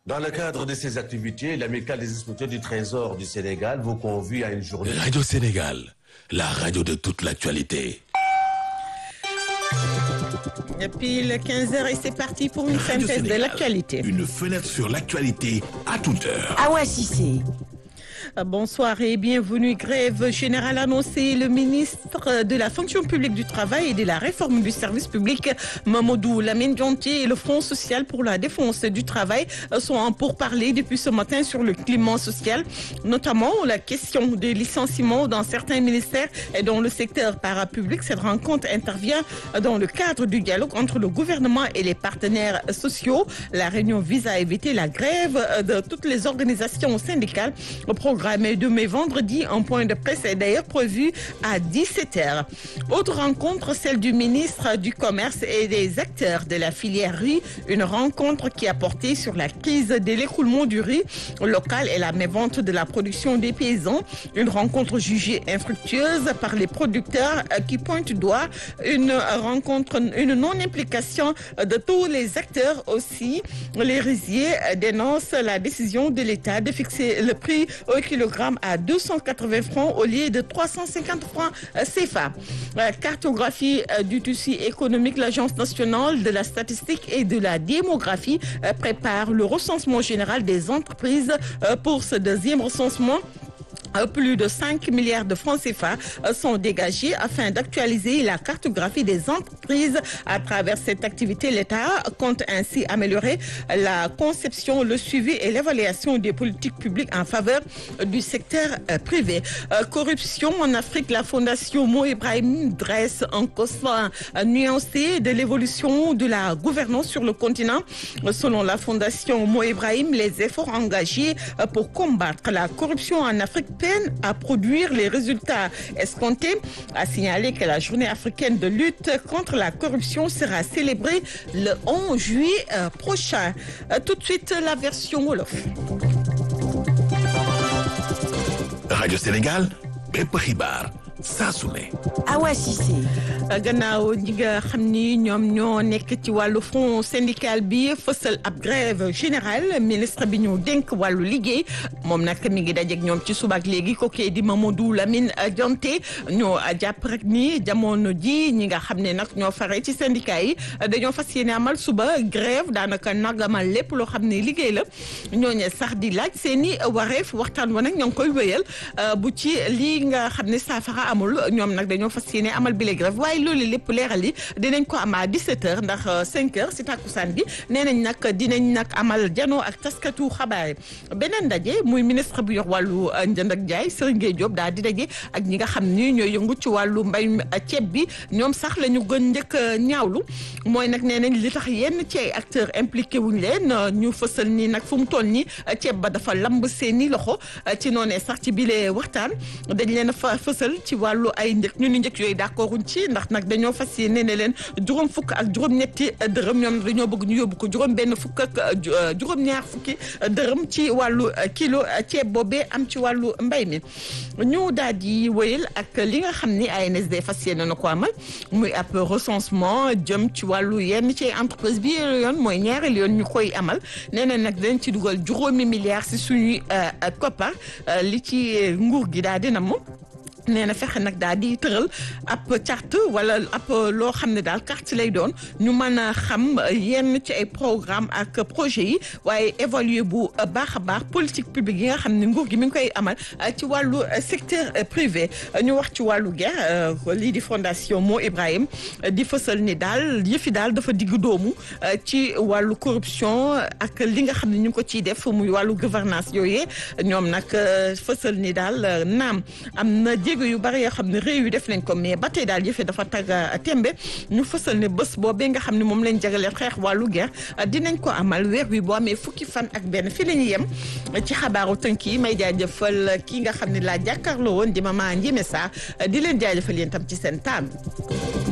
Dans le cadre de ces activités, l'amicale des inspecteurs du Trésor du Sénégal vous convie à une journée. Radio Sénégal, la radio de toute l'actualité. Et puis le 15h et c'est parti pour une Radio synthèse de Sénégal, l'actualité. Une fenêtre sur l'actualité à toute heure. Awa Cissé. Bonsoir et bienvenue. Grève générale annoncée. Le ministre de la fonction publique du travail et de la réforme du service public, Mamadou Lamine Dianté, et le Fonds social pour la défense du travail sont en pourparlers depuis ce matin sur le climat social, notamment la question des licenciements dans certains ministères et dans le secteur parapublic. Cette rencontre intervient dans le cadre du dialogue entre le gouvernement et les partenaires sociaux. La réunion vise à éviter la grève de toutes les organisations syndicales programmée demain vendredi. Un point de presse est d'ailleurs prévu à 17h. Autre rencontre, celle du ministre du Commerce et des acteurs de la filière riz. Une rencontre qui a porté sur la crise de l'écoulement du riz local et la mévente de la production des paysans. Une rencontre jugée infructueuse par les producteurs euh, qui pointent du doigt une rencontre, une non-implication de tous les acteurs aussi. Les riziers euh, dénoncent la décision de l'État de fixer le prix au kilogramme à 280 francs au lieu de 350 francs euh, CFA. Euh, Cartographie euh, du tissu économique, l'Agence nationale de la statistique et de la démographie euh, prépare le recensement général des entreprises euh, pour ce deuxième recensement. Euh, Plus de 5 milliards de francs CFA euh, sont dégagés afin d'actualiser la cartographie des entreprises. À travers cette activité, l'État compte ainsi améliorer la conception, le suivi et l'évaluation des politiques publiques en faveur du secteur euh, privé. Euh, Corruption en Afrique, la Fondation Mo Ibrahim dresse un constat euh, nuancé de l'évolution de la gouvernance sur le continent. Euh, Selon la Fondation Mo Ibrahim, les efforts engagés euh, pour combattre la corruption en Afrique peine à produire les résultats escomptés. A signalé que la journée africaine de lutte contre la corruption sera célébrée le 11 juillet euh, prochain. Euh, Tout de suite, la version Wolof. Radio Sénégal, bépp xibaar saa su ne. Awa Cissé. gannaaw ñi nga xam ni ñoom ñoo nekk ci wàllu front syndical bi fësal ab grève générale ministre bi ñu dénk wàllu liggéey moom nag mi ngi dajeeg ñoom ci suba ak léegi kookee di Mamadou Lamine Dianté ñoo jàpp rek ni jamono ji ñi nga xam ne nag ñoo fare ci syndicat yi dañoo fas yéene amal suba grève daanaka nagamal lépp loo xam ne liggéey la ñooñe sax di laaj seen i wareef waxtaan wa nag ñoo ngi koy wéyal bu ci lii nga xam ne saafara amul ñoom nag dañoo fas yéene amal bile grève waaye loolu lépp leeral yi dinañ ko am à 17h ndax 5h si takkusaan bi nee nañ nag dinañ nag amal janoo ak taskatu xabaar yi beneen ndaje muy ministre bu yor wàllu njënd ak jaay Serigne Gueye Diop daal di daje ak ñi nga xam ni ñooy yëngu ci wàllu mbay ceeb bi ñoom sax la ñu gën njëkk a ñaawlu mooy nag nee nañ li tax yenn ci ay acteurs impliqué wuñ leen ñu fësal ni nag fu mu toll nii ceeb ba dafa lamb seeni loxo ci noonee sax ci bile waxtaan dañ leen a fa fësal ci wàllu ay njëkk ñu ni njëkk yooyu d'accorduñ ci ndax nag dañoo fas yéene ne leen juróom fukk ak juróom-ñetti dërëm ñoom dañoo bëgg ñu yóbbu ko juróom benn fukk ak juróom-ñaar fukki dërëm ci wàllu kilo ceeb boobee am ci wàllu mbay mi ñu daal di wéyal ak li nga xam ni ANSD fas yéene na ko amal muy ab recensement jëm ci wàllu yenn ci entreprise bi yoon mooy ñaareel yoon ñu koy amal nee na nag dañ ci dugal juróomi milliards si suñuy koppar li ci nguur gi daal dina moom nee na fexe nag daal di tëral ab carte wala ab loo xam ne daal carte lay doon ñu mën a xam yenn ci ay programme ak projet yi waaye évaluer bu baax a baax politique publique yi nga xam ne nguur gi mi ngi koy amal ci wàllu secteur privé ñu wax ci wàllu guerre lii di fondation Mo Ibrahim di fësal ni daal yëfi daal dafa digg doomu ci wàllu corruption ak li nga xam ne ñu ngi ko ciy def muy wàllu gouvernance yooyee ñoom nag fësal ni daal naam am na jéego yu bari yoo xam ne réew yu def nañ ko mais ba tey daal yëfe dafa tag tembe ñu fësal ne bés boobee nga xam ne moom lañ jagaleel xeex wàllu guerre dinañ ko amal weer wi boo amee fukki fan ak benn fi la ñu yem ci xabaaru tënk yi may jaajëfal kii nga xam ne laa jàkkaarloo woon di Mama Ndiémé Sarr di leen jaajëfal yéen tam ci seen table